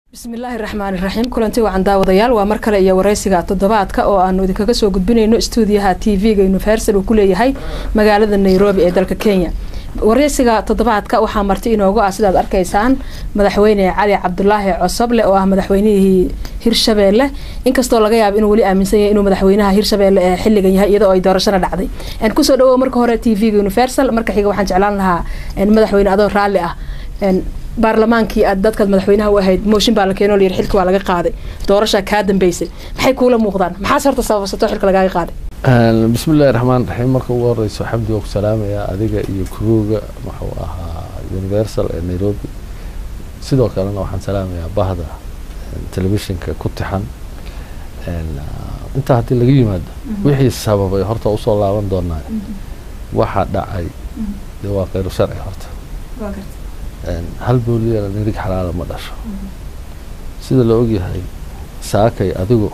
bismillaahi raxmaani raxiim kulanti wacan daawadayaal waa mar kale iyo wareysiga toddobaadka oo aanu idinkaga soo gudbinayno stuudiyaha t v-ga universal uu ku leeyahay magaalada nairobi ee dalka kenya wareysiga toddobaadka waxaa marti inoogu ah sidaad arkaysaan madaxweyne cali cabdulaahi cosoble oo ah madaxweynihii hirshabeelle inkastoo laga yaabo inuu weli aaminsan yahay inuu madaxweynaha hirshabeelle ee xilligan yahay iyadoo ay doorashana dhacday kusoo dhawow marka hore t v-ga universal marka xiga waxaan jeclaan lahaa madaxweyne adoo raalli ah baarlamaankii aad dadkaad madaxweynaha u ahayd mooshin baa la keenoo layiri xilka waa laga qaaday doorashaa kaa dambeysay maxay kuula muuqdaan maxaas horta sababasato xilka lagaaga qaaday bismillahi raxmaan raxiim marka ugu horeyso xamdi waa ku salaamayaa adiga iyo kuruuga wuxuu ahaa universal ee nairobi sidoo kalena waxaan salaamayaa bahda telefishinka ku tixan intaa haddii laga yimaado wixii sababay horta usoo laaban doonaa waxaa dhacay dee waa kheyru sharci horta hal booliyana nirig xalaala ma dhasho sida la ogyahay saakay adigu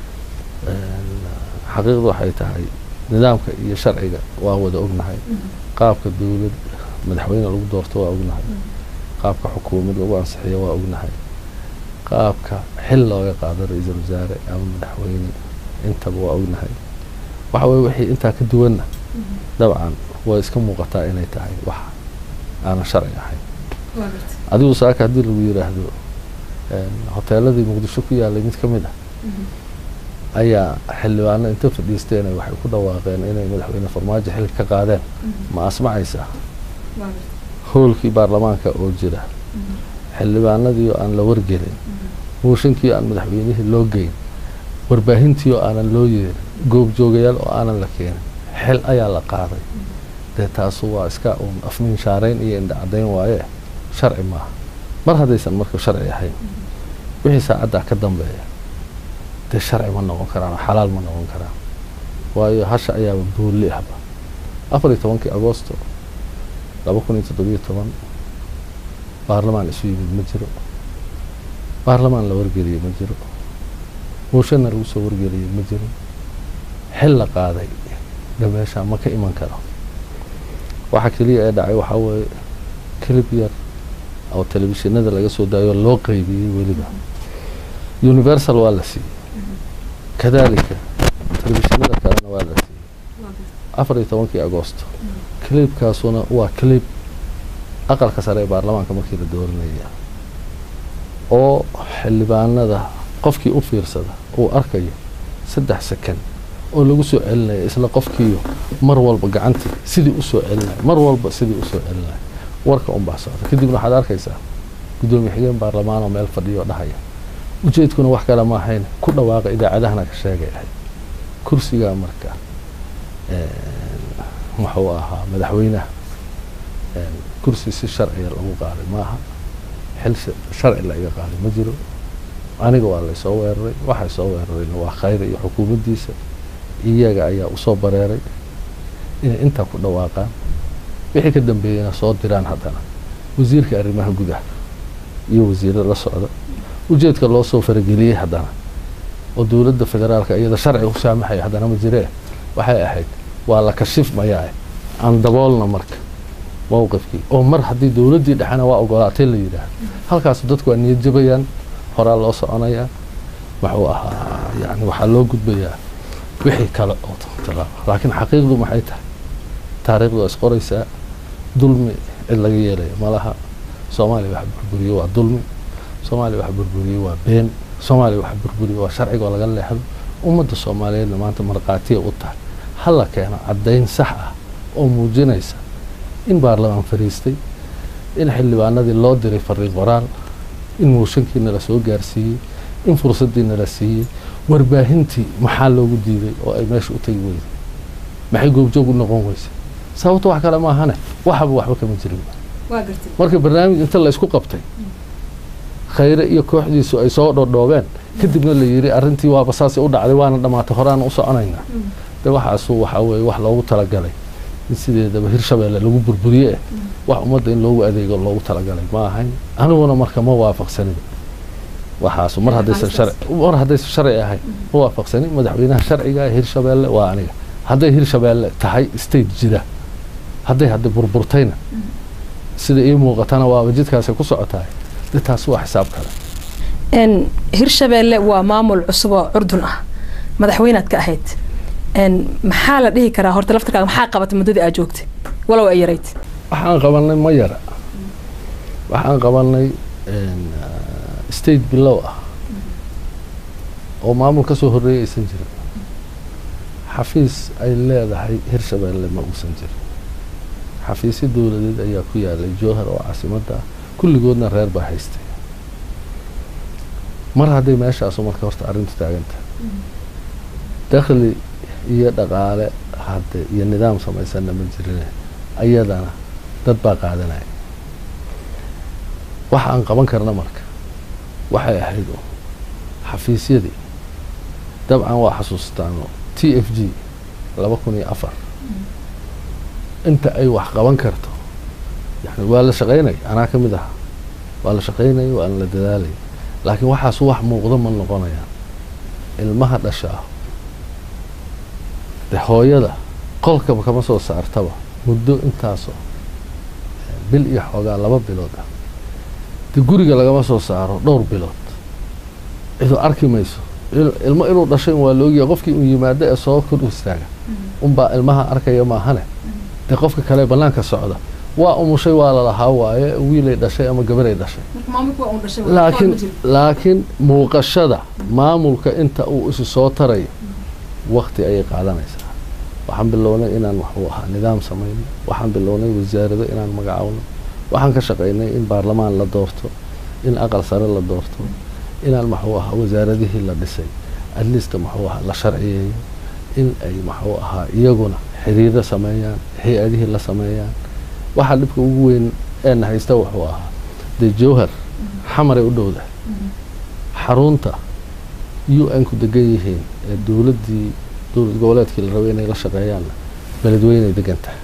xaqiiqdu waxay tahay nidaamka iyo sharciga waa wada ognahay qaabka dowlad madaxweyne lagu doorto waa ognahay qaabka xukuumad lagu ansixiyo waa ognahay qaabka xil looga qaado ra-iisul wasaare ama madaxweyne intaba waa ognahay waxa weye wixii intaa ka duwanna dabcan way iska muuqataa inay tahay wax aanan sharci ahayn adigu saaka haddii lagu yiraahdo hoteeladii muqdisho ku yaalay mid ka mid ah ayaa xildhibaano inta fadhiisteen waxay ku dhawaaqeen inay madaxweyne farmaajo xilka ka qaadeen ma asmacaysaa hoolkii baarlamaanka oo jira xildhibaanadii oo aan la wargelin mooshinkii aan madaxweynihii loo geyn warbaahintii oo aanan loo yeerin goobjoogayaal oo aanan la keenin xil ayaa la qaaday dee taasu waa iska uun afmiinshaarayn iyo indhacadayn waaye sharci maaha mar haddaysan marka sharci ahayn wixii saacaddaa ka dambeeya dee sharci ma noqon karaan oo xalaal ma noqon karaan waayo hasha ayaaba boolli ahba afar iyo tobankii agoosto laba kun iyo toddobiyo toban baarlamaan isu yimid ma jiro baarlamaan la wargeliyey ma jiro mooshanna lagu soo wargeliyey ma jiro xil la qaaday dhameeshaa ma ka iman karo waxaa keliya ee dhacay waxaa weeye clib yar oo telefishinada laga soo daayo loo qeybiyey weliba universal waa la siiyey kadalika telefishinada kalena waa la siiyey afar iyo tobankii agoosto clibkaasuna waa clib aqalka sare ee baarlamaanka markii la dooranaya oo xildhibaanada qofkii u fiirsada uu arkayo saddex second oo lagu soo celinaya isla qofkiiyo mar walba gacantii sidii usoo celinaya mar walba sidii usoo celinaya warka unbaa socda kadibna waxaad arkaysaa guddoomiye xigeen baarlamaan oo meel fadhiyo dhahaya ujeedkuna wax kale ma ahayn ku dhawaaqa idaacadahana ka sheegay ahayd kursigaa marka wuxuu ahaa madaxweynaha kursi si sharciga lagu qaaday maaha xil sharci la iga qaaday ma jiro aniga waa laysoo weeraray waxay soo weerarayna waa khayr iyo xukuumaddiisa iyaga ayaa usoo bareeray inay intaa ku dhawaaqaan wixii ka dambeeyeyna soo diraan haddana wasiirka arrimaha gudaha iyo wasiirada la socda ujeedka loo soo farageliyey haddana oo dowladda federaalka iyada sharci u saamaxaya haddana ma jiree waxay ahayd waa la kashif mayaa aan daboolna marka mowqifkii oo mar haddii dowladdii dhexena waa ogolaatay la yidhaahdo halkaasu dadku waa niyad jabayaan horaa loo soconayaa wuxuu ahaa yani waxaa loo gudbayaa wixii kale oo tilaaba laakiin xaqiiqdu maxay tahay taariikhdu waa isqoraysaa dulmi cid laga yeelaya malaha soomaaliya waxa burburiye waa dulmi soomaaliya waxa burburiye waa been soomaaliya waxa burburiye waa sharciga oo laga leexdo ummadda soomaaliyeedna maanta markhaatiya u tahay hala keeno caddayn sax ah oo muujinaysa in baarlamaan fariistay in xildhibaanadii loo diray fariiq qoraal in mooshankiina la soo gaarsiiyey in fursaddiina la siiyey warbaahintii maxaa loogu diiday oo ay meesha u tegi weyday maxay goobjoog u noqon weysay sababto wax kale maahane waxaba waxba kama jirin marka barnaamij inta la isku qabtay khayre iyo kooxdiisu ay soo dhodhoobeen kadibna la yiri arrintii waaba saasay u dhacday waana dhammaatay horaana u soconaynaa de waxaasu waxaa weeye wax loogu talagalay in sideedaba hirshabeelle lagu burburiye eh wax ummadda in loogu adeego loogu talagalay ma ahayn aniguna marka ma waafaqsaniba waxaasu mar haddaysan sharci mar haddaysan sharci ahayn ma waafaqsanin madaxweynaha sharciga ee hirshabeelle waa aniga hadday hirshabeelle tahay state jira hadday hadda burburtayna sida ii muuqatana waaba jidkaasay ku socotahay de taasi waa xisaab kale hirshabeelle waa maamul cusub oo curdun ah madaxweynaad ka ahayd maxaa la dhihi karaa horta laftarkaaga maxaa qabatay muddadii aad joogtay walow ay yarayd waxaan qabanay ma yara waxaan qabanay state bilow ah oo maamul ka soo horreeyay aysan jirin xafiis ay leedahay hirshabeelle ma uusan jirin xafiisyo dowladeed ayaa ku yaalay jowhar oo caasimadda ah kulligoodna reer baa haystay mar hadday meeshaasu marka horta arrintu taagantahay dakhli iyo dhaqaale hadde iyo nidaam samaysanna ma jirine ayadana dad baa qaadanaya waxa aan qaban karna marka waxay ahayd oo xafiisyadii dabcan waa xasuustaano t f g laba kun iyo afar inta ay wax qaban karto yani waa la shaqaynay anaa ka mid ahaa waa la shaqaynaya waana la dadaalaya laakiin waxaas wax muuqdo ma noqonayaan ilmaha dhashaa de hooyada qolkaba kama soo saartaba muddo intaasoo bil iyo xoogaa laba bilood ah de guriga lagama soo saaro dhowr bilood cidoo arki mayso ilmo inuu dhashay waa laogaya qofkii uu yimaado ee soo kor istaaga unbaa ilmaha arkaya maahane dee qofka kale banaanka socda waa umushay waa lalahaa waaye wiilay dhashay ama gabaray dhashay laakiin laakiin muuqashada maamulka inta uu isi soo tarayo wakti ayay qaadanaysaa waxaan bilownay inaan waxuu ahaa nidaam samayno waxaan bilownay wasaarado inaan magacowno waxaan ka shaqaynay in baarlamaan la doorto in aqal sare la doorto inaan maxuu ahaa wasaaradihii la dhisay adliista maxuu ahaa la sharciyeeyo in ay maxuu ahaa iyaguna xiriiro sameeyaan hay-adihii la sameeyaan waxaa dhibka ugu weyn eena haysta wuxuu ahaa dee jowhar xamaray u dhowda xarunta u n ku degan yihiin ee dowladdii dowlad goboleedkii la rabay inay la shaqeeyaanna beledweynay degan tahay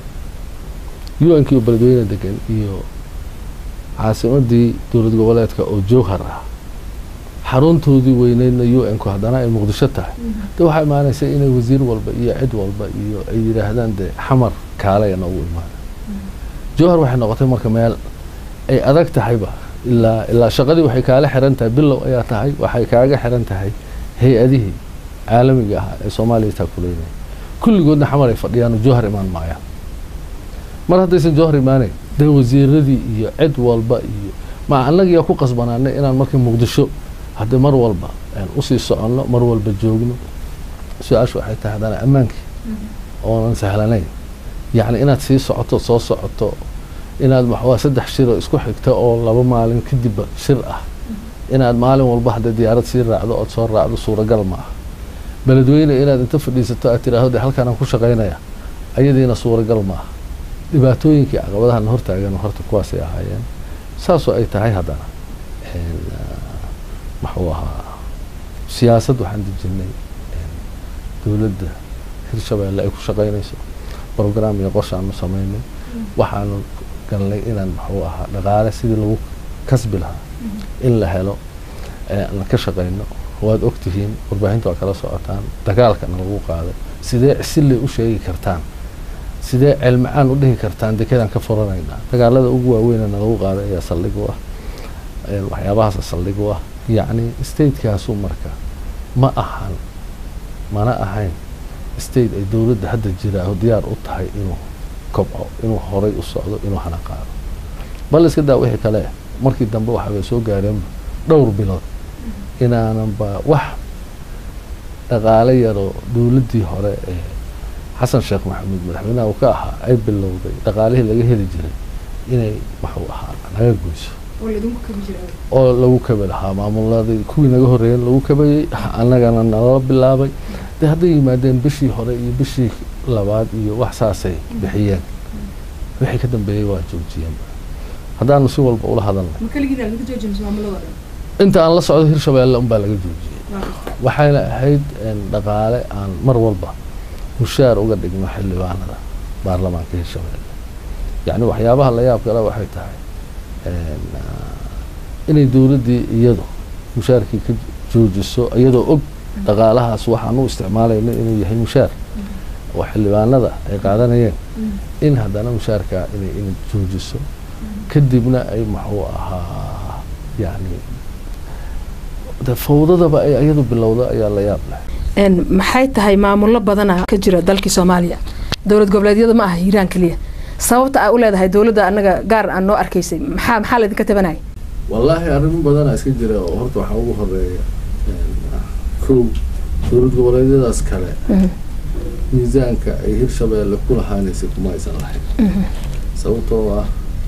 u n kii oo beledweyne degan iyo caasimadii dowlad goboleedka oo jowhar ah xaruntoodii weyneydna u n ku haddana ay muqdisho tahay de waxaa imaanaysa inay wasiir walba iyo cid walba iyo ay yidhaahdaan dee xamar kaalaya noogu imaada jowhar waxay noqotay marka meel ay adag tahayba ilaa ilaa shaqadii waxay kaala xiran tahay bilow ayaa tahay waxay kaaga xiran tahay hay-adihii caalamiga ahaa ee soomaaliya taakuleynaya kulligoodna xamar ay fadhiyaan jowhar imaan maayaan mar haddaysan jowhar imaanayn dee wasiiradii iyo cid walba iyo ma annagiyaa ku qasbanaanay inaan marka muqdisho haddii mar walba usii soconno mar walba joogno su-aashu waxay tahay haddana ammaankii oonan sahlanayn yacni inaad sii socoto soo socoto inaad maxwaa saddex shiroo isku xigta oo laba maalin kadibba shir ah inaad maalin walba haddee diyaarad sii raacdo ood soo raacdo suuragal ma ah beledweyne inaad inta fadhiisato aad tiraahdo de halkaanaan ku shaqaynaya ayadiina suuragal ma ah dhibaatooyinkii caqabadahan hortaagan horta kuwaasay ahaayeen saasoo ay tahay haddana maxuu ahaa siyaasad waxaan dejinay dowladda hirshabeelle ay ku shaqaynayso brogram iyo qorshaanu samaynay waxaanu galnay inaan maxuu ahaa dhaqaale sidii lagu kasbi lahaa in la helo aan ka shaqayno waad ogtihiin warbaahinta waa kala socotaan dagaalkana lagu qaaday sidee siley u sheegi kartaan sidee celmacaan u dhihi kartaan dekedaan ka furanaynaa dagaalada ugu waaweynana lagu qaaday ayaa saldhig u ah waxyaabahaasa saldhig u ah yacni statekaasu marka ma ahan mana ahayn state ay dowladda hadda jiraaho diyaar u tahay inuu kobco inuu horay u socdo inuu hana qaado bal iska daa wixii kale markii dambe waxaabay soo gaareenba dhowr bilood inaananba wax dhaqaale yaroo dowladdii hore ee xasan sheekh maxamuud madaxweynaha uu ka ahaa ay bilowday dhaqaalihii laga heli jiray inay waxuu ahaa naga goyso oo lagu kabi lahaa maamuladii kuwii naga horreeyeen lagu kabayey annagana nalala bilaabay de hadday yimaadeen bishii hore iyo bishii labaad iyo wax saasay bixiyeen wixii ka dambeeyey waa joojiyeen haddaanu si walba ula hadalnay inta aan la socdo hirshabeelle unbaa laga joojiyey waxayna ahayd dhaqaale aan mar walba mushaar uga dhigno xildhibaanada baarlamaanka hirshabeelle yacni waxyaabaha la yaab kale waxay tahay inay dowladdii iyadu mushaarkii ka joojiso iyadoo og dhaqaalahaas waxaan u isticmaalayno inuu yahay mushaar oo xildhibaanada ay qaadanayeen in haddana mushaarkaa inay ina joojiso kadibna ay muxuu ahaa yani de fawdadaba ay ayadu bilowda ayaa la yaab leh maxay tahay maamullo badana ka jira dalkii soomaaliya dowlad goboleedyada ma aha hiiraan keliya sababta aa u leedahay dowladda anaga gaar aan noo arkaysay maxaa maxaa laydinka tabanaya wallaahi arrimo badanaa iska jira oo horta waxaa ugu horeeya kow dowlad goboleedyadaas kale miisaanka ay hirshabeelle ku lahaanaysay kuma aysan lahayn sababtoo ah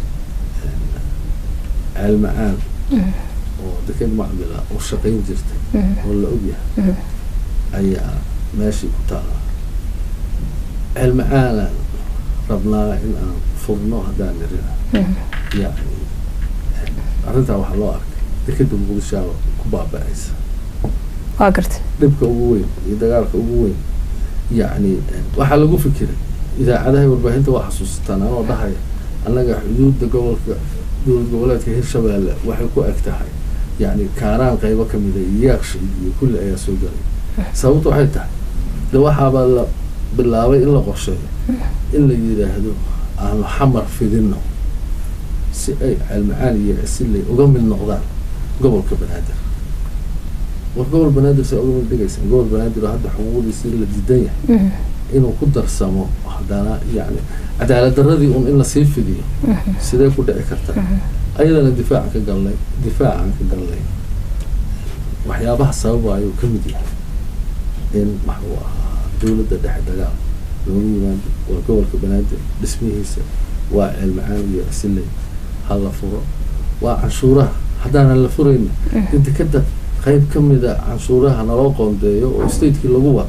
ceelmacaan oo deked macdila oo shaqayn jirtay oo la ogyahay ayaa meeshii ku taala ceelmacaanaan rabnaa in aan furno haddaan nirina yani arrintaa waxaa loo arkay dekeda muqdishaaba ku baaba-aysa waa gartay dhibka ugu weyn iyo dagaalka ugu weyn yacni waxaa lagu fikiray idaacadaha warbaahinta waa xasuusataan anoo dhahaya annaga xuduudda gobolka dowlad goboleedka hirshabeelle waxay ku eg tahay yacni kaaraan qaybo kamida iyo yaaqshi iyo kulli ayaa soo galay sababta waxay tahay de waxaabaa la bilaabay in la qorsheeyo in la yidhaahdo aanu xamar fidinno si ay ceelmacaan iyo cisiley uga mid noqdaan gobolka banaadir war gobol banaadir say uga mid dhigaysaan gobol banaadir oo hadda xuquuqdiisii la diidan yahay inuu ku darsamo haddana yani cadaalad daradii un in lasii fidiyo sidee ku dhici kartaa ayadana difaacan ka galnay difaacan ka galnay waxyaabaha sababa ayuu ka mid yahay in maxuu ahaa dowladda dhexe dagaal looga yimaado waa gobolka banaadir dhismihiisa waa ceelmacaan iyo cisiley ha la furo waa canshuuraha haddaanan la furayna in dekeda qayb ka mida canshuuraha naloo qoondeeyo oo stateki lagu wado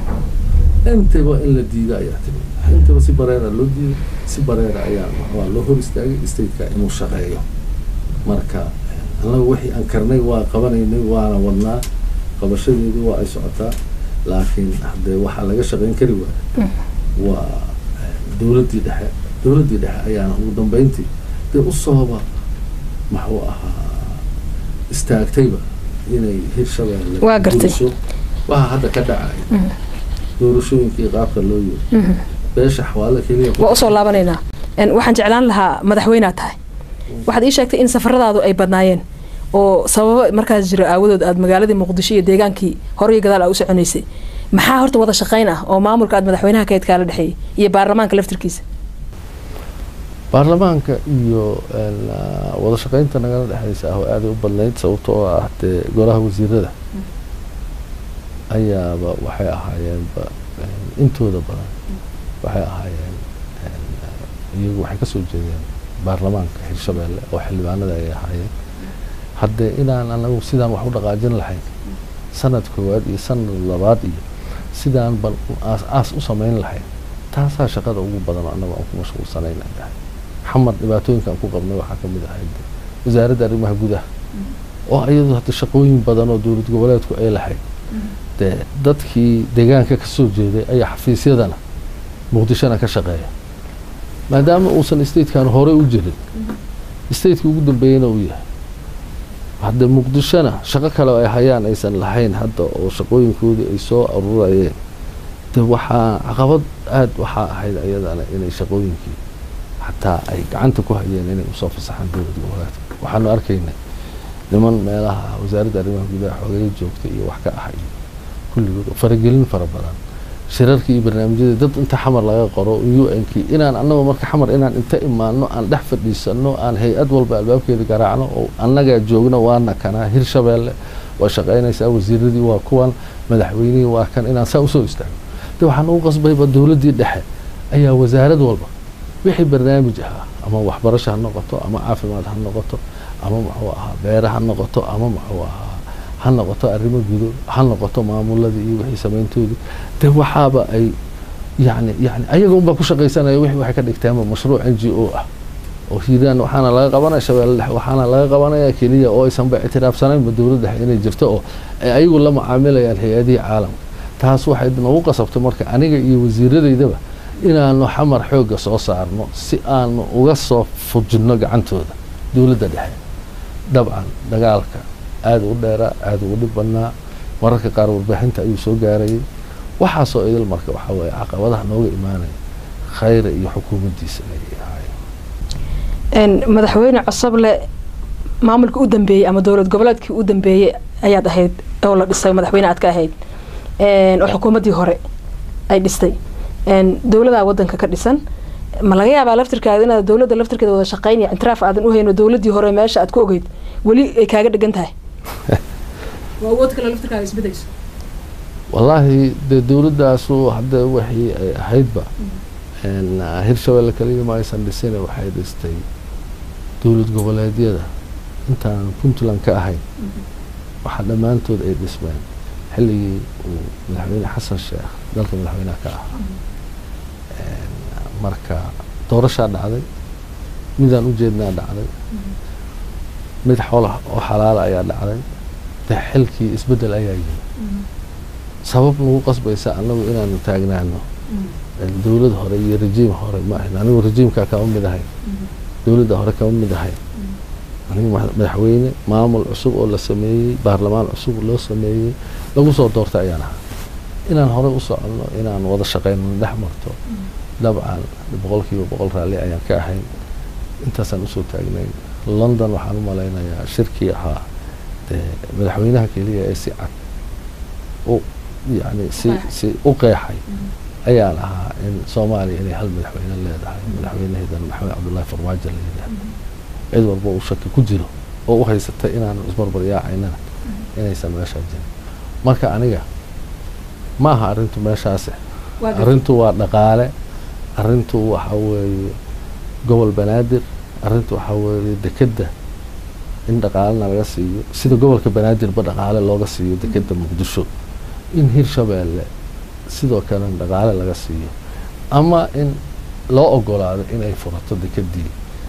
intaba in la diida ayaa timid intaba si bareera loo diiday si bareera ayaa waa loo hor istaagay stateka inuu shaqeeyo marka annaga wixii aan karnay waa qabanaynay waana wadnaa qabashadeedii waa ay socotaa laakiin haddee waxaa laga shaqeyn kari waaya waa dowladdii dhexe dowladdii dhexe ayaana ugu dambeyntii dee usooba maxuu ahaa istaagtayba inay hirshabeelle Waa gartay. guliso waxa hadda ka dhacay doorashooyinkii qaabka loo yiri beesha xawaale keliya ku- waa usoo laabanaynaa En, waxaan jeclaan lahaa madaxweynead tahay waxaad ii sheegtay in safaradaadu ay badnaayeen oo sababo markaas jira aawadood aad magaaladii muqdisho iyo deegaankii hore iyo gadaal aa u soconaysay maxaa horta wada shaqayn ah oo maamulka aad madaxweynaha kayd kaala dhexeeyay iyo baarlamaanka laftirkiisa baarlamaanka iyo een, ah, wada shaqeynta nagala dhexeysa ah oo aaday u badnayd sababta oo ah dee golaha wasiirada ayaaba waxay ahaayeenba een, intooda badan waxay ahaayeen een, ah, iyagu waxay kasoo jeedeen baarlamaanka hirshabeelle oo xildhibaanada ay ahaayeen haddee inaan anagu sidaan wax u dhaqaajin lahayn sanad koowaad iyo sanad labaad iyo sidaan bal aas aas u samayn lahayn taasaa shaqada ugu badan oo annagu aan ku mashquulsanayn ay tahay xamar dhibaatooyinkaan ku qabnay waxaa ka mid ahayd wasaaradda arrimaha gudaha oo iyadu hadda shaqooyin badan oo dowlad goboleedku ay lahayd dee dadkii deegaanka ka soo jeeday ayaa xafiisyadana muqdishona ka shaqeeya maadaama uusan statekan hore u jirin stateki ugu dambeeyana uu yahay hadde muqdishona shaqo kale oo ay hayaan aysan lahayn hadda oo shaqooyinkoodii ay soo aruurayeen de waxaa caqabad aada waxaa ahayd ayadana inay shaqooyinkii xataa ay gacanta ku hayeen inay usoo fasaxaan dowlad goboleedka waxaanu arkaynay niman meelaha wasaaradda arrimaha gudaha xoogaya joogta iyo wax ka ahay kulligood oo faragelin fara badan shirarkii iyo barnaamijyadii dad inta xamar laga qoro u n kii inaan annaga marka xamar inaan inta imaano aan dhex fadhiisano aan hay-ad walba albaabkeeda garaacno oo annagaa joogno waana kanaa hirshabeelle waa shaqaynaysaa wasiiradii waa kuwan madaxweynihii waa kan inaan saa usoo istaagno de waxaan ugu qasbayba dowladdii dhexe ayaa wasaarad walba wixii barnaamij ahaa ama waxbarasho ha noqoto ama caafimaad ha noqoto ama muxuu ahaa beere ha noqoto ama muxuu ahaa ha noqoto arrimo gudo ha noqoto maamuladii iyo wixii samayntoodii de waxaaba ay yani yani ayaga unbaa ku shaqaysanaya wixii waxay ka dhigteenba mashruuc n g o ah oo hiiraan waxaana laga qabanaya shabeelle dhexe waxaana laga qabanaya keliya oo aysanba ictiraafsanaynba dowlad dhexe inay jirto oo ay ayagu la macaamilayaan hay-adihii caalamka taas waxay nagu qasabtay marka aniga iyo wasiiradaydaba inaanu xamar xoogga soo saarno si aanu uga soo fujinno gacantooda dowladda dhexe dabcan dagaalka aada u dheeraa aada ugu dhib badnaa mararka qaar warbaaxinta ayuu soo gaarayay waxaasoo idil marka waxaa weeye caqabadaha nooga imaanaya khayra iyo xukuumaddiisa ayay ahaayeen En, madaxweyne cosoble maamulka u dambeeyey ama dowlad goboleedkii u dambeeyey ayaad ahayd oo la dhisay madaxweyne aad ka ahayd oo xukuumaddii hore ay dhistay dowladaa wadanka ka dhisan ma laga yaabaa laftirkaada inaad dowladda laftirkeeda wada shaqaynaya intiraaf aadan u hayno dowladdii hore meesha aad ku ogeyd weli ay kaaga dhegan tahay waa awood kale laftirkaaga isbedayso wallaahi dee dowladdaasu hadda waxii ay ahaydba hirshabelle kaliya ma aysan dhisine waxay dhistay dowlad goboleedyada intaan puntland ka ahayn waxaa dhammaantood ay dhismeen xilligii uu madaxweyne xasan sheekh dalka madaxweyneha ka ahaa marka doorashaa dhacday midaan u jeednaa dhacday mid xola oo xalaala ayaa dhacday de xilkii isbeddel ayaa yimi sabab nagu qasbaysa annagu inaanu taagnaano dowlad hore iyo rejiim hore ma ahayn anigu rejiimkaa kama mid ahayn dowladda hore kama mid ahayn anigu madaxweyne maamul cusub oo la sameeyey baarlamaan cusub loo sameeyey lagu soo doortay ayaan ahaa inaan horey u soconno inaan wada shaqeyno dhex marto dabcan boqol kiiba boqol raalli ayaan ka ahayn intaasaan usoo taagnayn london waxaan u malaynayaa shirkii ahaa dee madaxweynaha keliya ee si cad u yani si si u qeexay ayaan ahaa in soomaaliya inay hal madaxweyne leedahay madaxweynaheedana maxamed cabdullaahi farmaajo la yidhaahdo cid walba uu shaki ku jiro oo u haysatay inaanu isbarbaryaacaynana inaysan meeshaa jirin marka aniga ma aha arrintu meeshaase arrintu waa dhaqaale arrintu waxa weeye gobol banaadir arrintu waxaa weeye dekedda in dhaqaalena laga siiyo sida gobolka banaadirba dhaqaale looga siiyo dekedda muqdisho in hirshabeelle sidoo kalena dhaqaale laga siiyo ama in loo ogolaado inay furato dekeddii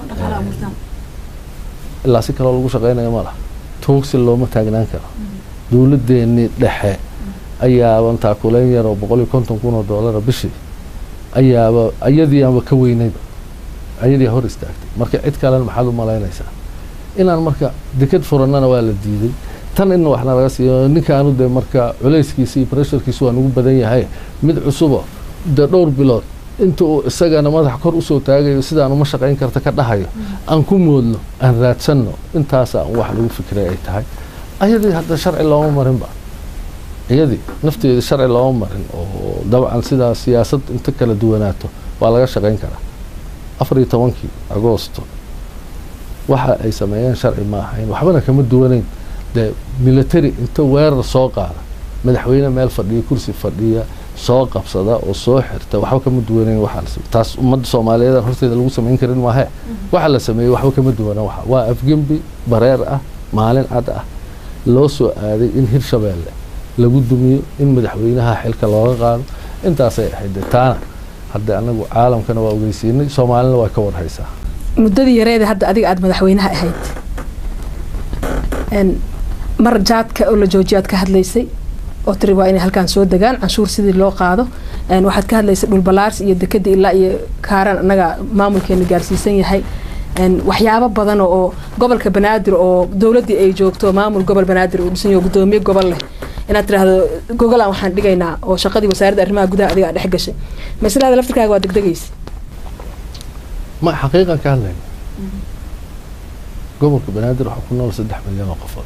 ilaa si kaloo lagu shaqeynayo ma laha tuugsi looma taagnaan karo dowladdeenii dhexe ayaaba taakuleyn yaroo boqol iyo konton kun oo doolara bishii ayaaba ayadiiaba ka weynayba ayadii hor istaagtay marka cid kalena maxaad u malaynaysaa inaan marka deked furannana waa la diiday tan in waxna laga siiyo ninkaanu dee marka culayskiisa iyo bresharkiisa waa nagu badan yahay mid cusubo dee dhowr bilood inta uu isagana madax kor usoo taagayo sidaan uma shaqayn karta ka dhahayo aan ku moodno aan raadsanno intaasa wax lagu fikiray ay tahay ayadii hadda sharci looma marinba iyadii nafteeda sharci looma marin oo dabcan sidaa siyaasad inta kala duwanaato waa laga shaqayn karaa afar iyo tobankii agoosto waxa ay sameeyeen sharci ma ahayn waxbana kama duwanayn dee military inta weerar soo qaada madaxweyne meel fadhiya kursi fadhiya soo qabsada oo soo xirta waxba kama duwanayn waxaa taas ummadda soomaaliyeed horteeda lagu samayn karin maahe waxa la sameeyey waxba kama duwana waxa waa afgembi bareer ah maalin cad ah loo soo aaday in hirshabeelle lagu dumiyo in madaxweynaha xilka looga qaado intaasay ahayd dee taana hadda anagu caalamkana waa ogeysiinay soomaalina waa ka warhaysaa muddadii yareeda hadda adiga aada madaxweynaha ahayd mar jaadka oo la joojiya aad ka hadlaysay oo tiri waa inay halkaan soo degaan canshuur sidii loo qaado waxaad ka hadlaysay dhulbalaars iyo dekeda ilaa iyo kaaran annaga maamulkeena gaarsiisan yahay waxyaabo badan oo gobolka banaadir oo dowladdii ay joogto maamul gobol banaadir uu dhisan yaho gudoomiye gobol leh inaad tiraahdo gogolaan waxaan dhigaynaa oo shaqadii wasaaradda arrimaha gudaha adiga aa dhex gashay maslada laftirkaaga waa degdegaysa ma xaqiiqan ka hadlayna gobolka banaadir waxaa ku nool saddex milyan oo qofood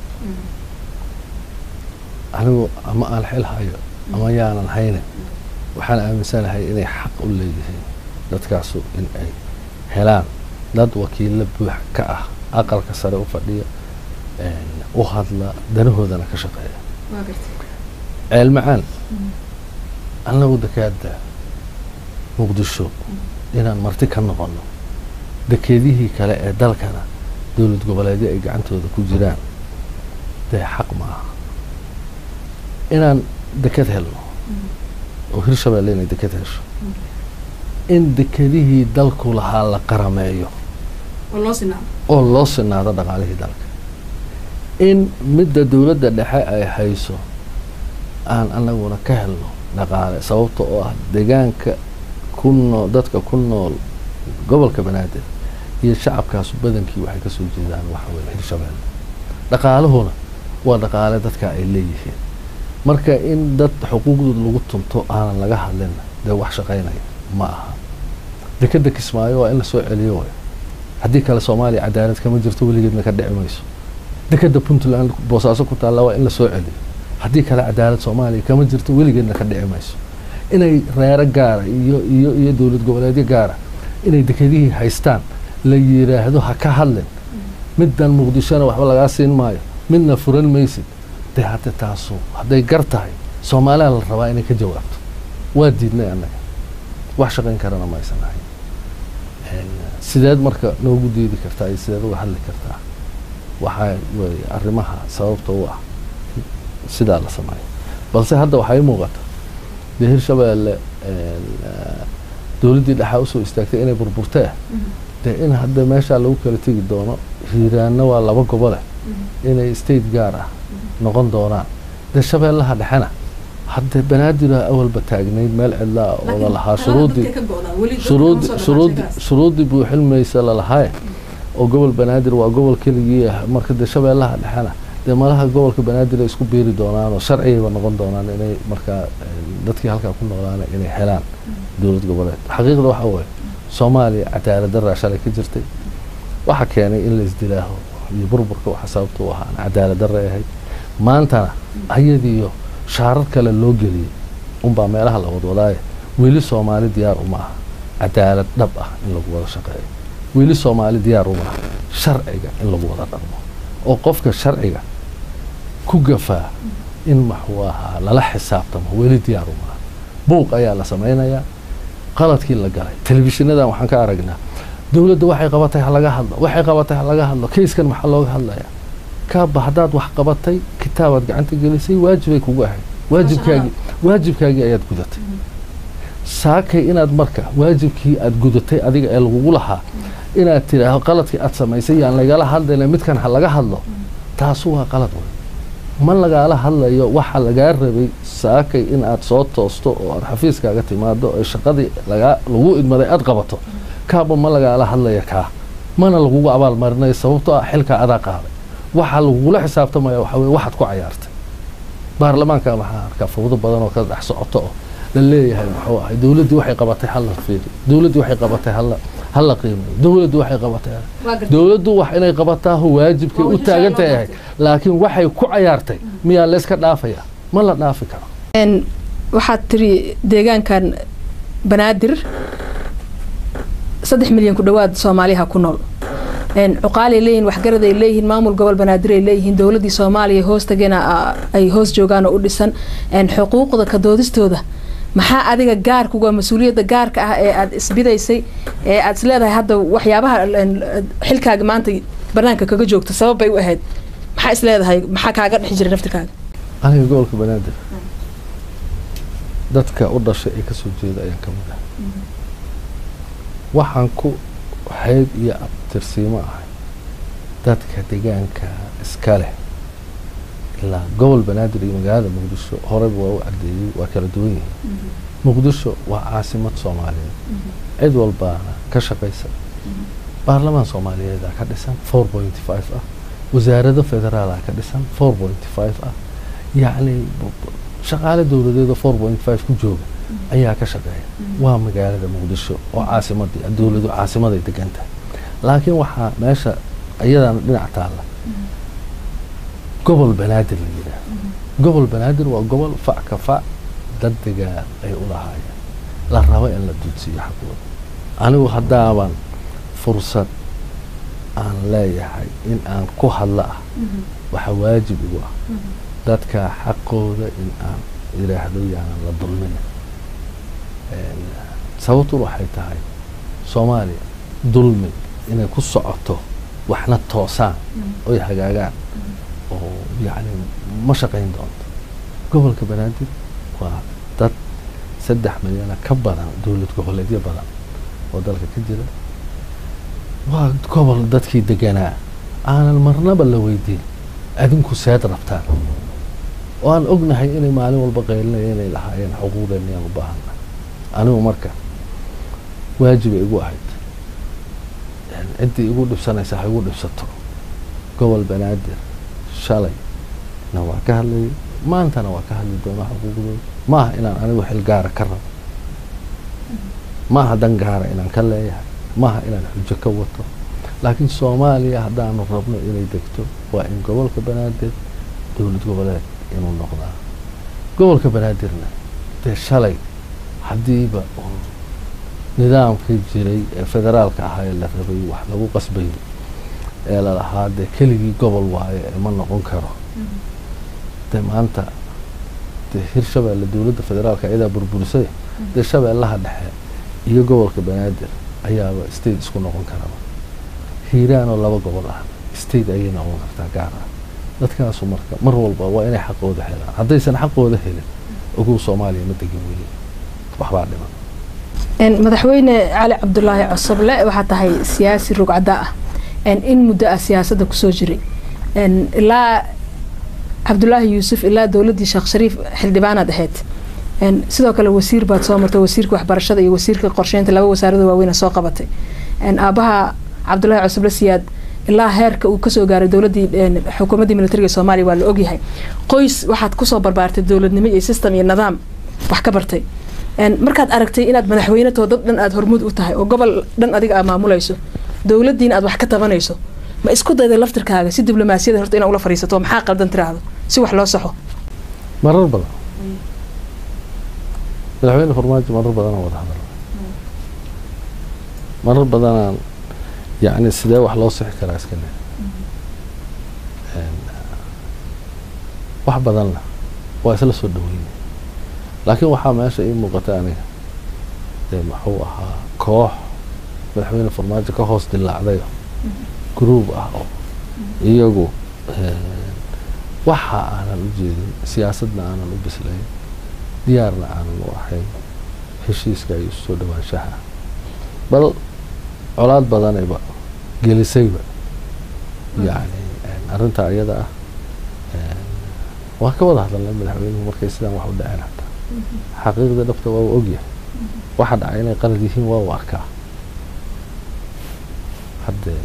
anigu ama aan xil hayo ama yaanan haynin waxaan aaminsanahay inay xaq u leeyihiin dadkaasu in ay helaan dad wakiilla buux ka ah aqalka sare u fadhiya u hadla danahoodana ka shaqeeya ceelmacaan annagu dakaada muqdisho inaan marti ka noqono dekeedihii kale ee dalkana dowlad goboleedyo ay gacantooda ku jiraan dee xaq ma aha inaan deked helno oo hirshabeelle inay deked hesho in dekedihii dalku lahaa la qarameeyo oo loo sinaado dhaqaalihii dalka in midda dowladda dhexe ay hayso aan anaguna ka helno dhaqaale sababta oo ah deegaanka ku nool dadka ku nool gobolka banaadir iyo shacabkaasu badankii waxay kasoo jeedaan waxa weye hirshabeelle dhaqaaluhuna waa dhaqaale dadka ay leeyihiin marka in dad xuquuqdooda lagu tunto aanan laga hadlin dee wax shaqaynaya ma aha dekeda kismaayo waa in lasoo celiyo way haddii kale soomaaliya cadaalad kama jirto weligeedna ka dhici mayso dekeda puntland boosaaso ku taalla waa in la soo celiyo haddii kale cadaalad soomaaliya kama jirto weligeedna ka dhici mayso inay reero gaara iyo iyo iyo dowlad goboleedyo gaara inay dekedihii haystaan la yiraahdo ha ka hadlin middan muqdishona waxba lagaa siin maayo midna furan maysid dee hadde taasu hadday gar tahay soomaaliya la rabaa inay ka jawaabto waa diidnay annaga wax shaqayn karana ma aysan ahayn sideed marka noogu diidi kartaa iyo sideed uga hadli kartaa waxaa weeye arrimaha sababta u ah sidaa la sameeyo balse hadda waxaa ii muuqata dee hirshabeelle dowladdii dhexaa usoo istaagtay inay burburtee dee in hadda meeshaa lagu kala tegi doono hiiraanna waa laba gobole inay state gaar ah noqon doonaan dee shabeellaha dhexena hadde banaadir awalba taagnayd meel cidlaa oo lalahaa shuruudii shuruudi shuruudi shuruuddii buuxilmaysa lalahaaye oo gobol banaadir waa gobol keligii ah marka dee shabeellaha dhexena dee malaha gobolka banaadir ay isku biiri doonaan oo sharcigayba noqon doonaan inay markaa dadkii halkaa ku noolaana inay helaan dowlad goboleed xaqiiqda waxaa waaye soomaaliya cadaalad daraa shalay ka jirtay waxaa keenay in la isdilaaho iyo burburka waxa sababta u ahaan cadaalad daray ahayd maantana ayadiiyo shaarar kale loo geliyey unbaa meelaha la wadwadaaye weli soomaali diyaar uma aha cadaalad dhab ah in lagu wada shaqeeyo weli soomaali diyaar uma aha sharciga in lagu wada dhaqmo oo qofka sharciga ku gafaa in maxuu ahaa lala xisaabtamo weli diyaar uma aha buuq ayaa la samaynayaa qaladkii la galay telefishinadan waxaan ka aragnaa dowladda waxay qabatay ha laga hadlo waxay qabatay ha laga hadlo kayskan maxaa looga hadlayaa kaaba haddaad wax qabatay kitaabaad gacanta gelisay waajibay kugu ahayd waajibkaagii waajibkaagii ayaad gudatay saakay inaad marka waajibkii aad gudatay adiga ee lagugu lahaa inaad tidhaahdo qaladkii aad samaysay yaan lagala hadlayna midkan ha laga hadlo taasu waa qalad wey ma lagaala hadlayo waxa lagaa rabay saakay in aad soo toosto oo aad xafiiskaaga timaado oo shaqadii lagaa lagu idmaday aad qabato kaaba ma lagaala hadlaya kaa mana lagugu abaalmarinayo sababtoo ah xilkaa adaa qaaday waxaa lagugula xisaabtamaya waxaa weye waxaad ku cayaartay baarlamaanka waxaa arkaa fawdo badan oo ka dhex socoto oo la leeyahay muxuu ahay dowladdii waxay qabatay halla fiiri dowladdii waxay qabatay halla halla qiimayo dowladdu waxay qabatay dowladdu wax inay qabataahu waajibkay u taagan tahay laakiin waxay ku cayaartay miyaa layska dhaafaya ma la dhaafi karo waxaad tiri deegaankan banaadir saddex milyan ku dhowaad soomaaliha ku nool cuqaalay leeyihin waxgarad ay leeyihiin maamul gobol banaadir ay leeyihiin dowladdii soomaaliya hoostagena ay hoos joogaan oo u dhisan xuquuqda ka doodistooda maxaa adiga gaarkuga mas-uuliyadda gaarka ah ee aada isbidaysay ee aada isleedahay hadda waxyaabaha xilkaaga maanta banaanka kaga joogta sabab bay u ahayd maxaa isleedahay maxaa kaaga dhexi jiray naftirkaaga aniga gobolka banaadir dadka u dhashay ee kasoo jeeda ayaan ka mid ah waxaan ku xeyd iyo abtirsiimo ahay dadka deegaanka iska leh ilaa gobol banaadir iyo magaalada muqdisho horeyba waa u cadeeyey waa kala duwan yihiin muqdisho waa caasimad soomaaliyeed cid walbaana ka shaqaysa baarlamaan soomaaliyeeda ka dhisan four point five ah wasaarado federaala ka dhisan four point five ah yacni shaqaale dowladeeda four point five ku jooga ayaa ka shaqeeya waa magaalada muqdisho oo caasimadii dowladu caasimaday degan tahay laakiin waxaa meesha iyadana dhinac taalla gobol banaadir la yidhaahdo gobol banaadir waa gobol fac ka fac dad degaan ay u lahaayeen la rabo in la dudsiiyo xaqooda anigu haddaaban fursad aan leeyahay in aan ku hadla ah waxa waajib igu ah dadka xaqooda in aan yidhaahdo yaanan la dulmina sababtun waxay tahay soomaaliya dulmi inay ku socoto waxna toosaan oy hagaagaan oo yacni ma shaqayn doonto gobolka banaadir waa dad saddex milyana ka badan dowlad goboleedyo badan oo dalka ka jira waa gobol dadkii deganaa aanan marnaba la weydiin adinku seed rabtaan oo aan ognahay inay maalin walba qaylinaya inay lahaayeen xuquuqdeena yaan u baahana anigu marka waajibay igu ahayd ciddii igu dhibsanaysa ha igu dhibsato gobol banaadir shalayna waa ka hadlayay maantana waa ka hadli doonaa xuquuqdooda maaha inaan anigu xil gaara ka rabo maaha dan gaara inaan ka leeyahay maaha inaan xujo ka wato laakiin soomaaliya haddaanu rabno inay degto waa in gobolka banaadir dowlad goboleed inuu noqdaa gobolka banaadirna dee shalay haddiiba nidaamkii jiray ee federaalka ahaa ee la rabay wax lagu qasbayo ee lalahaa dee keligii gobol waayo ee ma noqon karo dee maanta dee hirshabeelle dowladda federaalka iyadaa burburisay dee shabeellaha dhexe iyo gobolka banaadir ayaaba state isku noqon karaba hiiraan oo laba gobol ah state ayay noqon kartaa gaar ah dadkaasu marka mar walba waa inay xaqooda helaan haddaysan xaqooda helin ogow soomaaliya ma degin weli waxbaa dhiman madaxweyne cali cabdulaahi cosoble waxaa tahay siyaasi rugcada ah in muddo ah siyaasadda kusoo jiray ilaa cabdulaahi yuusuf ilaa dowladdii sheekh shariif xildhibaanaad ahayd sidoo kale wasiir baad soo martay wasiirka waxbarashada iyo wasiirka qorsheynta laba wasaarada waaweyn soo qabatay aabaha cabdulaahi cosoble siyaad ilaa heerka uu kasoo gaaray dowladii xukuumaddii militariga soomaaliya waa la ogyahay qoys waxaad kusoo barbaartay dowladnimo iyo system iyo nidaam wax ka bartay markaad aragtay inaad madaxweynetoo dad dhan aad hormuud u tahay oo gobol dhan adiga aad maamulayso dowladdiina aad wax ka tabanayso ma isku dayday laftirkaaga si diblomaasiyada horta inaa ula fariisato maxaa qaldan tiraahdo si wax loo saxo marar badan madaxweyne farmaajo marar badanaan wada hadal marar badanaan yacni sidee wax loo sixi karaa iska ne wax badanna waa isla soo dhaweynay laakiin waxaa meesha ii muuqata aniga dee muxuu ahaa koox madaxweyne farmaajo ka hoos dilaacdayo groub ah oo iyagu waxa aanan u jeedin siyaasadna aanan u bislayn diyaarna aanan u ahayn heshiiska iyo soo dhawaanshaha bal colaad badanayba gelisayba yacni arrintaa iyada ah waa ka wada hadalnay madaxweynuhu markay sidaan wax u dhaceen hataa xaqiiqda dhabta waa u ogyahay waxa dhacay inay qalad yihiin waa u arkaa haddee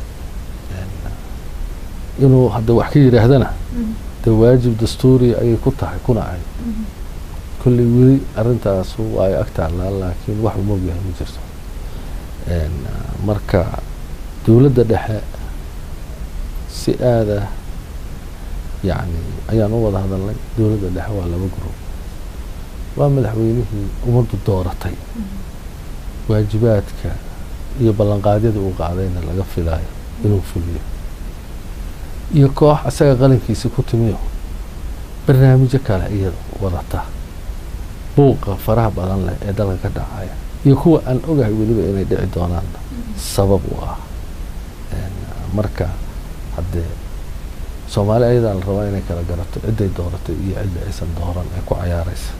inuu hadda wax ka yidhaahdana dee waajib dastuuri ayay ku tahay kuna ahay kolley weli arrintaasu waa ay ag taallaa laakiin wax uma ogyahay ma jirto marka dowladda dhexe si aada yacni ayaan u wada hadalnay dowladda dhexe waa laba gurub waa madaxweynihii ummaddu dooratay waajibaadka iyo ballanqaadyada uu qaadayna laga filaayo inuu fuliyo iyo koox isaga qalinkiisi ku timiyo barnaamijyo kale iyada wadata buuqa faraha badan leh ee dalka ka dhacaya iyo kuwa aan ogahay weliba inay dhici doonaan sabab u ah marka haddee soomaali ayadaa la rabaa inay kala garato cidday dooratay iyo cidda aysan dooran ee ku cayaaraysa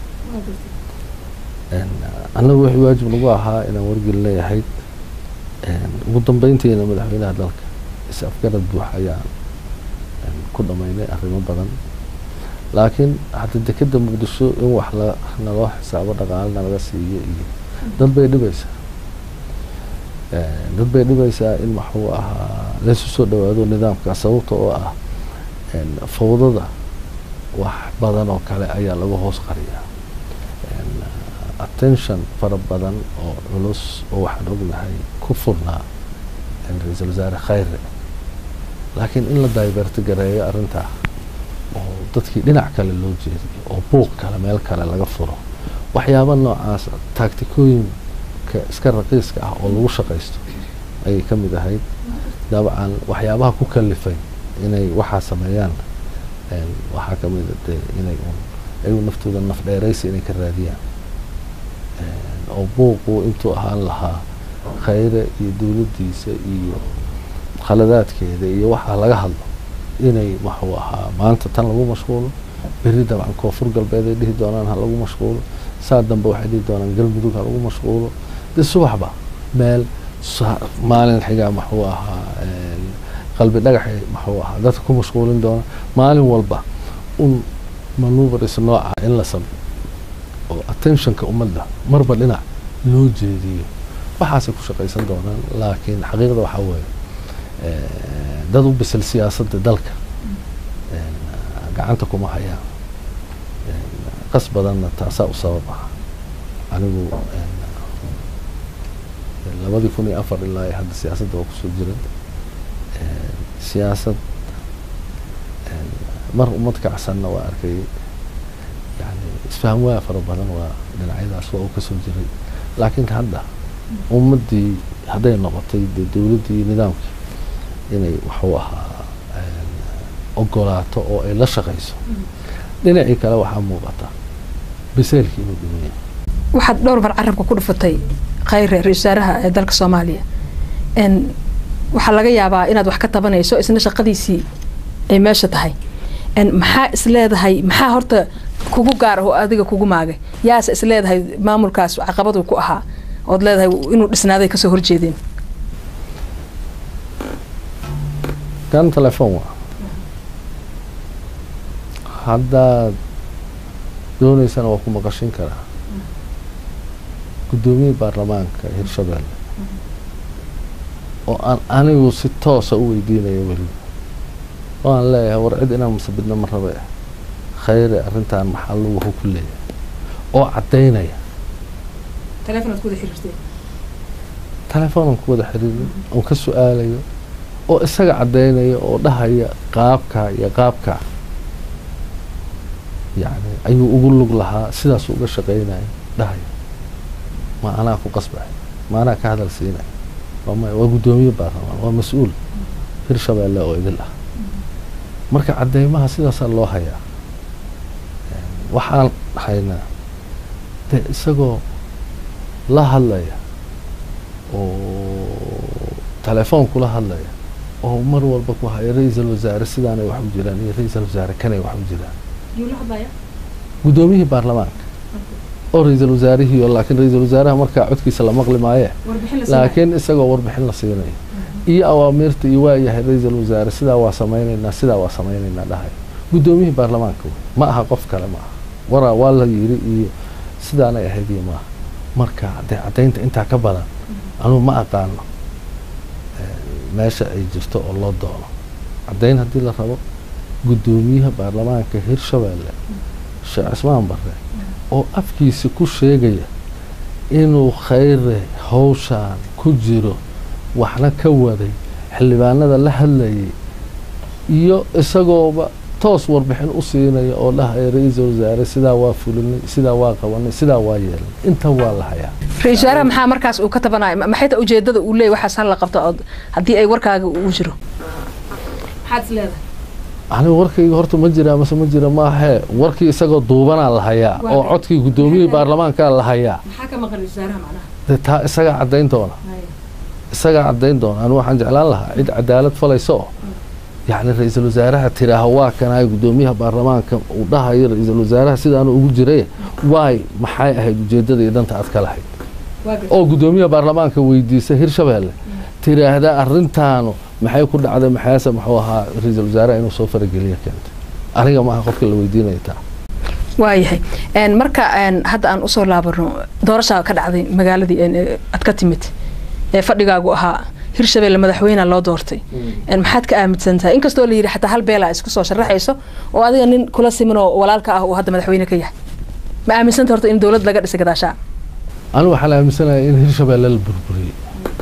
annagu wixii waajib nagu ahaa inaan wargelin leeyahay ugu dambeyntiina madaxweynaha dalka is afgarad buux ayaan ku dhamaynay arrimo badan laakiin hadda dekeda muqdisho in wax la naloo xisaabo dhaqaalena laga siiyo iyo dad bay dhibaysaa dad bay dhibaysaa in waxuu ahaa laysu soo dhawaado nidaamka sababta oo ah fawdada wax badan oo kale ayaa lagu hoos qariyaa attention fara badan oo culus oo waxaan ognahay ku furnaa ra-iisul wasaare khayre laakiin in la daiberti gareeyo arrintaa oo dadkii dhinac kale loo jeediyo oo buuq kale meel kale laga furo waxyaaba noocaas taagtikooyinka iska raqiiska ah oo lagu shaqaysto ayay ka mid ahayd dabcan waxyaabaha ku kalifay inay waxaa sameeyaan waxaa ka mid a dee inay un ayagu naftooda naf dheeraysi inay ka raadiyaan oo buuqu intuu ahaan lahaa khayre iyo dowladdiisa iyo khaladaadkeeda iyo waxaa laga hadlo inay waxuu ahaa maanta tan lagu mashquulo berri dabcan koonfur galbeed ay dhihi doonaan ha lagu mashquulo saa dambe waxay dhihi doonaan galmudug ha lagu mashquulo dee subaxba meel maalin xigaa maxuu ahaa qalbi dhagaxay maxuu ahaa dadka ku mashquulin doona maalin walba un manuveris nooca in la sameyo oo attentionka ummadda marba dhinac loo jeediyo waxaasay ku shaqaysan doonaan laakiin xaqiiqda waxaa weeye dad u bisil siyaasadda dalka gacanta kuma hayaan qas badanna taasaa u sabab ah anigu labadii kun iyo afar ilaa iyo hadda siyaasadda waa kusoo jira siyaasad mar ummad kacsanna waa arkayay yani isfaham waa fara badan waa dhinacyadaas waa uu kasoo jiray laakiin hadda ummaddii hadday noqotay dee dowladdii iyo nidaamkii inay waxuu ahaa ogolaato oo ay la shaqayso dhinacii kale waxaa muuqata biseelkii inuu dhiman yahay waxaad dhowr mar carabka ku dhufatay khayre ra-isul wasaaraha ee dalka soomaaliya n waxaa laga yaabaa inaad wax ka tabanayso isna shaqadiisii ay meesha tahay n maxaa is leedahay maxaa horta kugu gaar ah oo adiga kugu maagay yaase is leedahay maamulkaas caqabadu ku ahaa ood leedahay inuu dhisnaaday kasoo horjeedeen kan telefoon waa haddaad dooneysana waa ku maqashin karaa guddoomiyihii baarlamaanka hirshabelle oo aan anigu si toosa u weydiinayo weliba oo aan leeyahay war cid inaan masabidna ma rabe khayre arrintan maxaa luguhu ku leeyahay oo caddaynaya telefoonaan ku wada xiriirin oon ka su-aalayo oo isaga caddaynaya oo dhahaya qaabkaa iyo qaabkaa yacni ayuu ugu lug lahaa sidaasuu uga shaqaynaya dhahaya ma anaa ku qasbay ma anaa ka hadal siinaya waa maya waa guddoomiye baarlamaan waa mas-uul hirshabeelle oo idil ah marka caddeymaha sidaasaa loo hayaa waxaan haynaa dee isagoo la hadlaya oo telefoon kula hadlaya oo mar walba ku haya ra-iisal wasaare sidaanay wax u jiraan iyo ra-iisal wasaare kanay wax u jiraan guddoomiyihii baarlamaanka oo ra-iisal wasaarihii oo laakiin ra-iisal wasaaraha markaa codkiisa la maqli maaye laakiin isagoo warbixin la siinayo iyo awaamiirta iyo waayahay ra-iisal wasaare sidaa waa samaynaynaa sidaa waa samaynaynaa dhahay guddoomiyihii baarlamaanka wey ma aha qof kale ma aha waraa waa la yiri iyo sidaanay ahayd iyo maaha marka dee caddaynta intaa ka badan anugu ma aqaano meesha ay jirto oo loo doono caddayn haddii la rabo guddoomiyaha baarlamaanka hirshabelle sheekh cismaan barre oo afkiisa ku sheegaya inuu khayre hawshaan ku jiro waxna ka waday xildhibaanada la hadlayay iyo isagooba toos warbixin u siinaya oo dhahaya ra-iisal wasaare sidaa waa fulinay sidaa waa qabanay sidaa waa yeelnay inta waa la hayaa ra-isul wasaaraha maxaa markaas uu ka tabanaya maxay ta ujeedada uu leeyay waxaas hal la qabto ood haddii ay warkaaga uu jiro maxaad is leedahay anigu warkayga horta ma jira mase ma jira maahee warkii isagoo duubanaa la hayaa oo codkii guddoomiyihii baarlamaankaa la hayaa maxaa ka maqan ra-isul wasaaraha macnaha dee taa isagaa caddayn doona isagaa caddayn doona anigu waxaan jeclaan lahaa cid cadaalad falaysa oo yacni ra-iisul wasaaraha tiraaha waa kanahay guddoomiyaha baarlamaanka uu dhahayo ra-iisul wasaaraha sidaanu ugu jiray waay maxay ahayd ujeeddada iyo danta aad ka lahayd oo guddoomiyaha baarlamaanka weydiisa hirshabelle tiraahda arrintaanu maxay ku dhacday maxaase muxuu ahaa ra-iisul wasaaraha inuu soo farageliya keentay aniga maaha qofka la weydiinaya taa waayahay marka hadda aan usoo laabano doorashaa ka dhacday magaaladii aad ka timid ee fadhigaagu ahaa hirshabelle madaxweynea loo doortay maxaad ka aaminsan tahay inkastoo la yidhi xataa hal beela isku soo sharaxayso oo adiga nin kula siman oo walaalka ah uu hadda madaxweyne ka yahay ma aaminsanta horta in dowlad laga dhisay gadaashaa anigu waxaan aaminsanaya in hirshabelle la burburiyey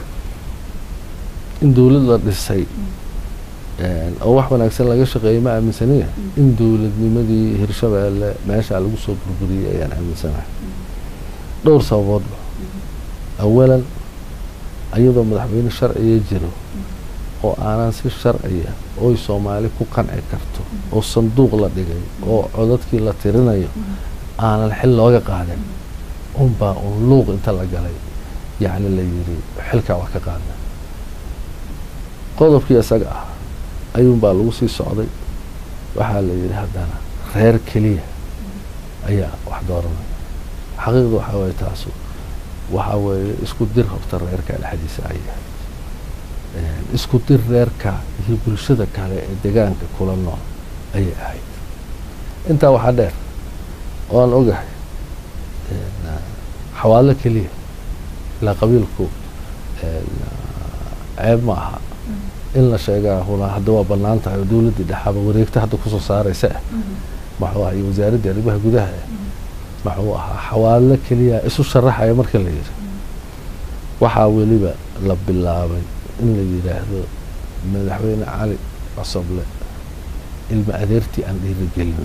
in dowlad la dhisay oo wax wanaagsan laga shaqeeyay ma aaminsaniya in dowladnimadii hirshabelle meeshaa lagu soo burburiyey ayaan aaminsanahay dhowr sababoodba awalan ayadoo madaxweyne sharciya jiro oo aanan si sharciya oy soomaali ku qanci karto oo sanduuq la dhigay oo codadkii la tirinayo aanan xil looga qaadin unbaa un luuq inta la galay yacni la yidhi xilkaa waa ka qaadna qodobkii isaga ah ayuunbaa lagu sii socday waxaa la yidhi haddana reer keliya ayaa wax dooranaya xaqiiqda waxaa waye taasu waxaa weeye isku dir horta reerka dhexdiisa ay ahayd isku dir reerka iyo bulshada kale ee degaanka kula nool ayay ahayd intaa waxaa dheer oo aan ogahay xawaalo keliya ilaa qabiilku ceeb ma aha in la sheegaa hula hadda waa bannaan tahay oo dowladdii dhexaaba wareegta hadda kusoo saaraysa ah maxuu aha iyo wasaaraddii arrimaha gudaha ah maxuu ahaa xawaalo keliya isu sharaxaya marka la yidhi waxaa weliba la bilaabay in la yidhaahdo madaxweyne cali cosoble ilma adeertii aan dhiirigelino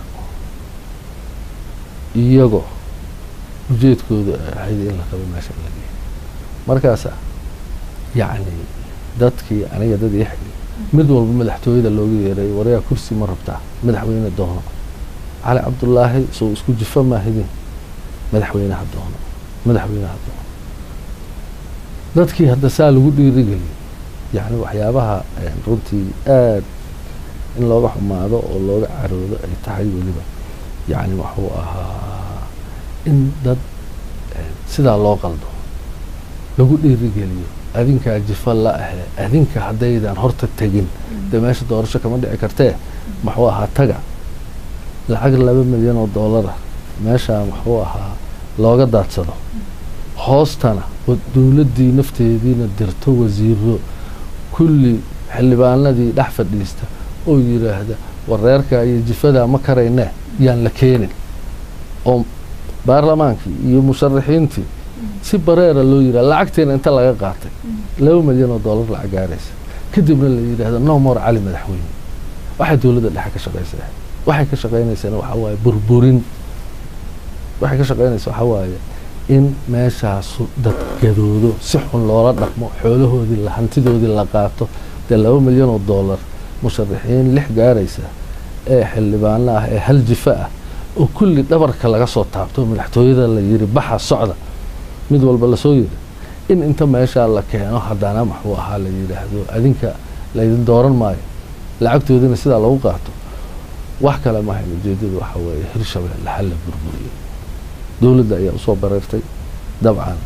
iyagoo ujeedkooda ahayd in la rabo meesha in la geeyo markaasa yacni dadkii aniga dad ii xigay mid walba madaxtooyada looga yeeray warayaa kursi ma rabtaa madaxweyne doono cali cabdullaahi soo isku jifa maahidin madaxweyneha doono madaxweyneha doono dadkii hadda saa lagu dhiirigeliyay yacni waxyaabaha runtii aad in looga xumaado oo looga caroodo ay tahay weliba yacni wuxuu ahaa in dad sidaa loo qaldo lagu dhiirigeliyo adinkaa jifa la ahe adinka haddaydan horta tegin dee meesha doorasho kama dhici kartee muxuu ahaa taga lacag laba milyan oo doolara meeshaa muxuu ahaa looga daadsado hoostana dowladdii nafteediina dirto wasiiro kulli xildhibaanadii dhex fadhiista oo yidhaahda wareerka iyo jifadaa ma karaynee yaan la keenin oo baarlamaankii iyo musharaxiintii si bareera loo yidhahda lacagteena inta laga qaatay laba milyan oo dollar lacag gaaraysa kadibna la yidhaahdo no more cali madaxweyne waxay dowladda dhexe ka shaqaysaa waxay ka shaqaynaysana waxaa waaye burburin waxay ka shaqaynaysa waxaa waaye in meeshaasu dad gadoodo si xun loola dhaqmo xoolahoodii la hantidoodii la qaato dee laba milyan oo dollar musharaxiin lix gaaraysa ee xildhibaano ah ee hal jifa ah oo kulli dhabarka laga soo taabto madaxtooyada la yiri baxa socda mid walba lasoo yiri in inta meeshaa la keeno haddana maxuu ahaa la yidhaahdo adinka laydin dooran maayo lacagtoodina sidaa lagu qaato wax kale mahayn ujeedadu waxaa weeye hirshabelle hal la burburiyey dowladda ayaa usoo bareertay dabcan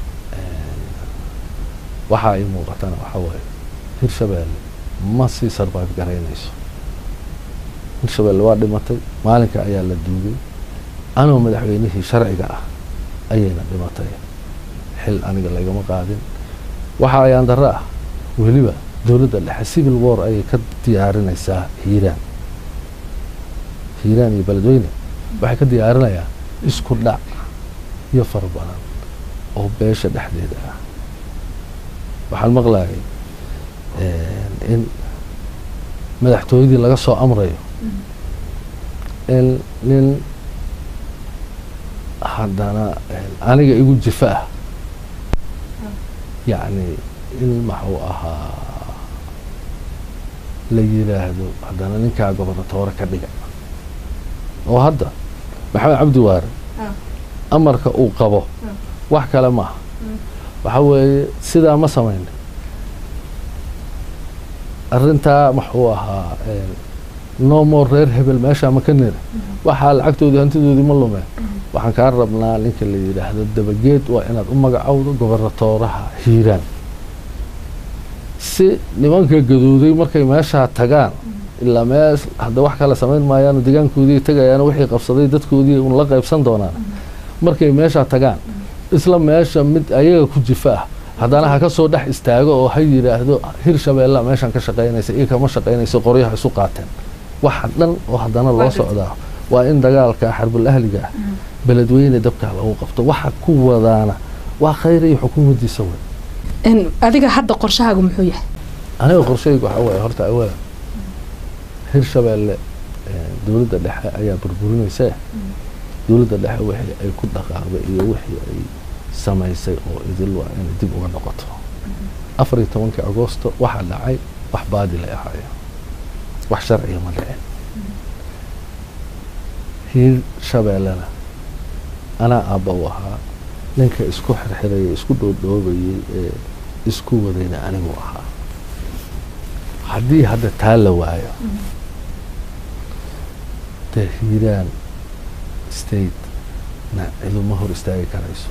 waxaa ii muuqatana waxaa waaye hirshabelle ma sii sarbaab garaynayso hirshabelle waa dhimatay maalinka ayaa la duugay anoo madaxweynihii sharciga ah ayayna dhimatay xil aniga lagama qaadin waxa ayaan darro ah weliba dowladda dhexe civil war ayay ka diyaarinaysaa hiiraan hiiraan iyo beledweyne waxay ka diyaarinayaan isku dhac iyo fara badan oo beesha dhexdeeda ah waxaan maqlayay in madaxtooyadii laga soo amrayo in nin haddana aniga igu jifa ah yacni in maxuu ahaa la yidhaahdo haddana ninkaa gobernatoore ka dhiga oo hadda maxamed cabdi waare amarka uu qabo wax kale maaha waxa weeye sidaa ma samayna arrintaa maxuu ahaa no more reer hebel meeshaa ma ka nira waxaa lacagtoodii hantidoodii ma lumeen waxaan kaa rabnaa ninka la yidhaahdo dabageed waa inaad u magacowdo gobernatooraha hiiraan si nimanka gadooday markay meeshaa tagaan ilaa meel hadda wax kale samayn maayaano degaankoodii tagayaan wixii qabsaday dadkoodii un la qaybsan doonaan markay meeshaa tagaan isla meesha mid ayaga ku jifa ah haddana ha ka soo dhex istaago oo ha yidhaahdo hirshabeella meeshaan ka shaqaynaysa iyo kama shaqaynayso qoryaha isu qaateen waxa dhan oo haddana loo socdaa waa in dagaalka xarbul ahliga ah beledweyne dabkaa lagu qabto waxa ku wadaana waa khayr iyo xukuumaddiisa wey adiga hadda qorshahaagu muxuu yahay aniga qorshaygu waxaa waaye horta awala hirshabeelle dowladda dhexe ayaa burburinaysa dowladda dhexe wixii ay ku dhaqaaqday iyo wixii ay samaysay oo idil waa inay dib uga noqoto afar iyo tobankii agoosto waxaa dhacay wax baadilay ahaayeen wax sharciga ma dhicin hiirshabeellena anaa aabba u ahaa ninka isku xirxirayay isku dhoodhoobayay ee isku wadayna anigu ahaa haddii hadda taa la waayo dee hiiraan state na ciduma hor istaagi karayso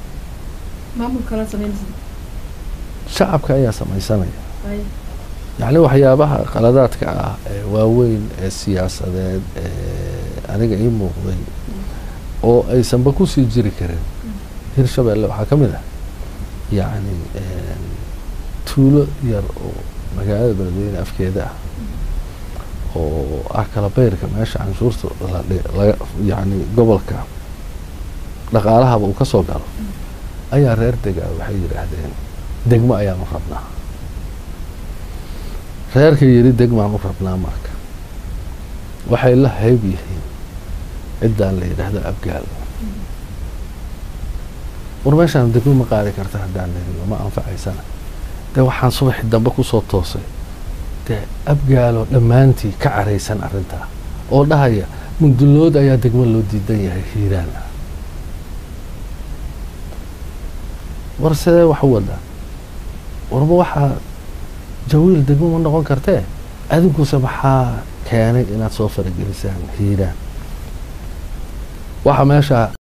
shacabka ayaa samaysanaya yacni waxyaabaha qaladaadka ah ee waaweyn ee siyaasadeed ee aniga ii muuqday oo aysanba kusii jiri karin hirshabeelle waxaa ka mid ah yacni tuulo yar oo magaalada beledweyne afkeeda ah oo ah kala beyrka meesha canshuurta laga yacni gobolka dhaqaalahaba uu ka soo galo ayaa reer degaa waxay yidhaahdeen degmo ayaanu rabnaa reerka yidhi degmaanu rabnaa marka waxay la hayb yihiin ciddaan la yidhaahdo abgaal war meeshaan degmo ma qaadi karta haddaan la ma anfacaysana dee waxaan subaxii dambe kusoo toosay dee abgaaloo dhammaantii ka caraysan arrintaa oo dhahaya mundullood ayaa degmo loo diidan yahay hiiraan ah war sidee wax u wadaa warba waxaa jawiil degmo ma noqon kartee adinkuse maxaa keenay inaad soo faragelisaan hiiraan waxaa meeshaa